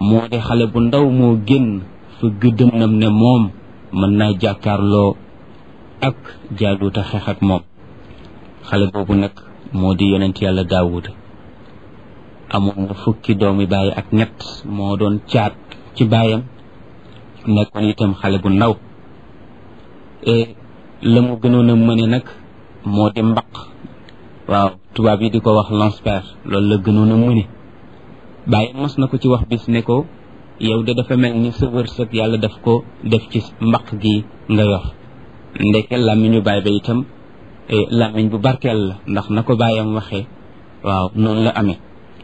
moo di xale bu ndaw moo génn fa gëddënam ne moom mën naa jàkkaarloo ak jaaluuta xeex ak moom xale boobu nag moo di yonent yàlla daawuda amoon na fukki doomi baay ak ñett moo doon caat ci baayam nekkoon itam xale bu ndaw la mu gënoon a mëne nag moo di mbaq waaw tubaab yi di ko wax lance-pierre loolu la gënoon a mëne bàyyi mos na ko ci wax bis ne ko yow de dafa mel ni sa wërsëg yàlla daf ko def ci mbaq gi nga yor ndeke làmmiñu baay ba itam làmmiñ bu barkeel la ndax na ko bàyyam waxee waaw noonu la amee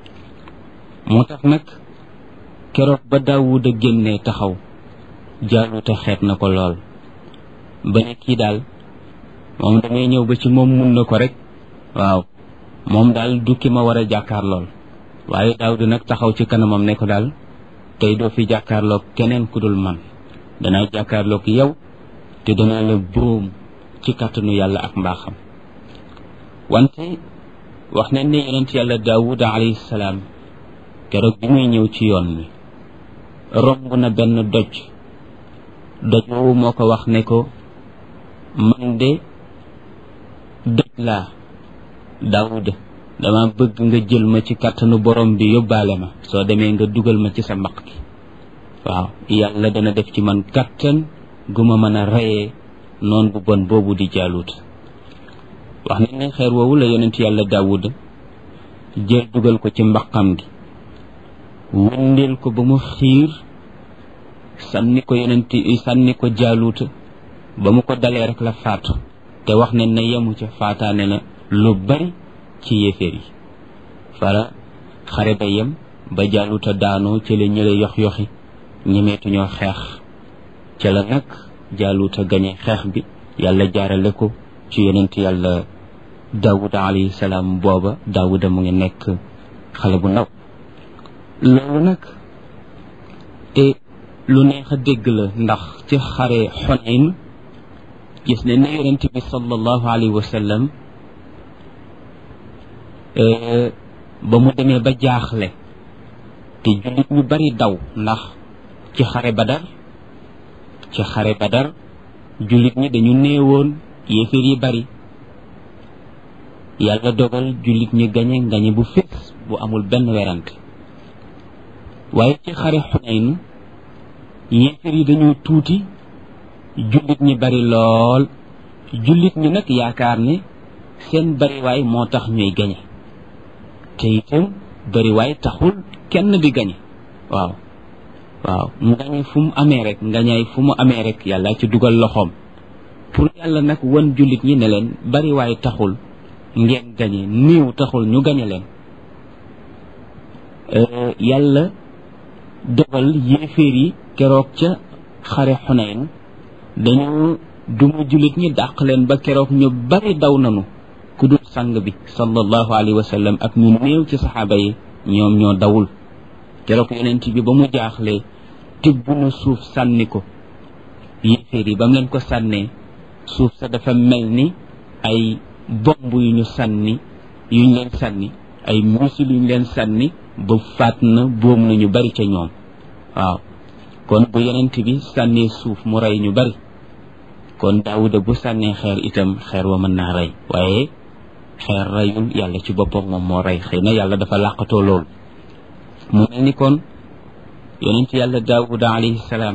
moo tax nag keroog ba Daawuda génnee taxaw jaaluta xeet na ko lool ba ne kii daal moom damay ñëw ba ci moom mun na ko rek waaw moom daal du ki ma war a jàkkaar lool waaye Daawuda nag taxaw ci kanamam ne ko daal tey doo fi jàkkaarloog keneen ku dul man danaa jàkkaarloog yow te danaa la bóom ci kàttanu yàlla ak mbaaxam wante wax nañ ne yonent yàlla Daawuda alayhi salaam keroog bi muy ñëw ci yoon wi romb na benn doj doj woowu moo ko wax ne ko man de doj laa Daawuda dama bëgg nga jël ma ci kàttanu borom bi yóbbaale ma soo demee nga dugal ma ci sa mbaq gi waaw yàlla dana def ci man kàttan gu ma mën a reyee noon bu bon boobu di jaalut wax nañ ne xeer woowu la yonent yàlla Daawuda jël dugal ko ci mbaqam gi wëndeel ko ba mu xiir sànni ko yonent sànni ko jaaluuta ba mu ko dalee rek la faatu te wax ne na yemu ca faataane na lu bari ci yéeféer yi fara xare ba yem ba jaaluuta daanoo ca la ñële yox yoxi ñemeetuñoo xeex ca la nag jaaluuta gañe xeex bi yàlla jaarale ko ci yonent yàlla daawuda alayhi salaam booba daawuda mu ngi nekk xale bu ndaw loolu nag te lu neex a dégg la ndax ci xare Xunayn gis ne ne yonent bi sallallahu alayhi wa sallam ba mu demee ba jaaxle te jullit ñu bari daw ndax ci xare Badar ci xare Badar jullit ñi dañu néewoon yéeféer yi bari yàlla dogal jullit ñi gañe gañe bu fees bu amul benn werante waaye ci xare Xunayn yéefar yi dañoo tuuti jullit ñi bari lool jullit ñi nag yaakaar ne seen bariwaay moo tax ñuy gañe te itam bariwaay taxul kenn di gañe waaw waaw ngañe fu mu amee rek ngañaay fu mu amee rek yàlla ci dugal loxoom pour yàlla nag wan jullit ñi ne leen bariwaay taxul ngeen gañe niiw taxul ñu gañe leen yàlla dogal yéeféer yi keroog ca xare xunayn dañu duma jullit ñi dàq leen ba keroog ñu bari daw nanu ku dul sang bi sallallahu alayhi wa sallam ak ñu néew ci saxaaba yi ñoom ñoo dawul keroog yonent bi ba mu jaaxlee tibb na suuf sànni ko yéeféer yi ba mu leen ko sànnee suuf sa dafa mel ni ay bomb yu ñu sànni yuñ leen sànni ay misil yuñ leen sànni ba faat na boom na ñu bari ca ñoom waaw kon bu yonent bi sànnee suuf mu rey ñu bari kon daawuda bu sànnee xeer itam xeer wa mën naa rey waaye xeer reyul yàlla ci boppam moom moo rey xëy na yàlla dafa làqatoo loolu mu mel ni kon yonent yàlla daawuda alayhi salaam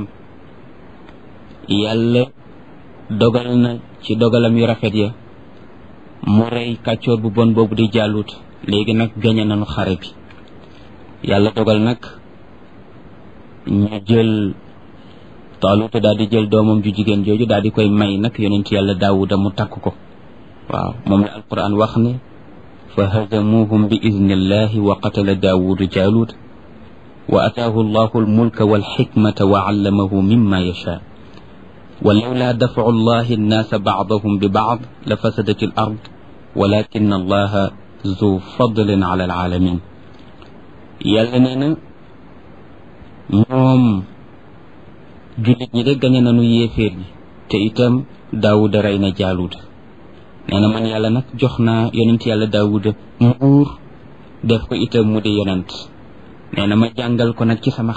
yàlla dogal na ci dogalam yu rafet ya mu rey kàccoor bu bon boobu di jàllut léegi nag gañe nañu xare bi yàlla dogal nag ñu jël taaluta daal di jël doomam ju jigéen jooju daal di koy may nag yonent yàlla daawuda mu takk ko waaw moom la alquran wax ne fa hazamuhum bi idnillahi wa qatala daawudu jaalut wa ataahu allahu almulka walxikmata wa allamahu mimma yasha ولولا دفع الله الناس بعضهم ببعض لفسدت الأرض ولكن الله ذو فضل على العالمين yàlla nee na ñoom jullit ñi de gañe nañu yéeféer yi te itam daawuda rey na jaaluuda nee na man yàlla nag jox naa yonent yàlla daawuda nguur def ko itam mu di yonent nee na ma jàngal ko nag ci sama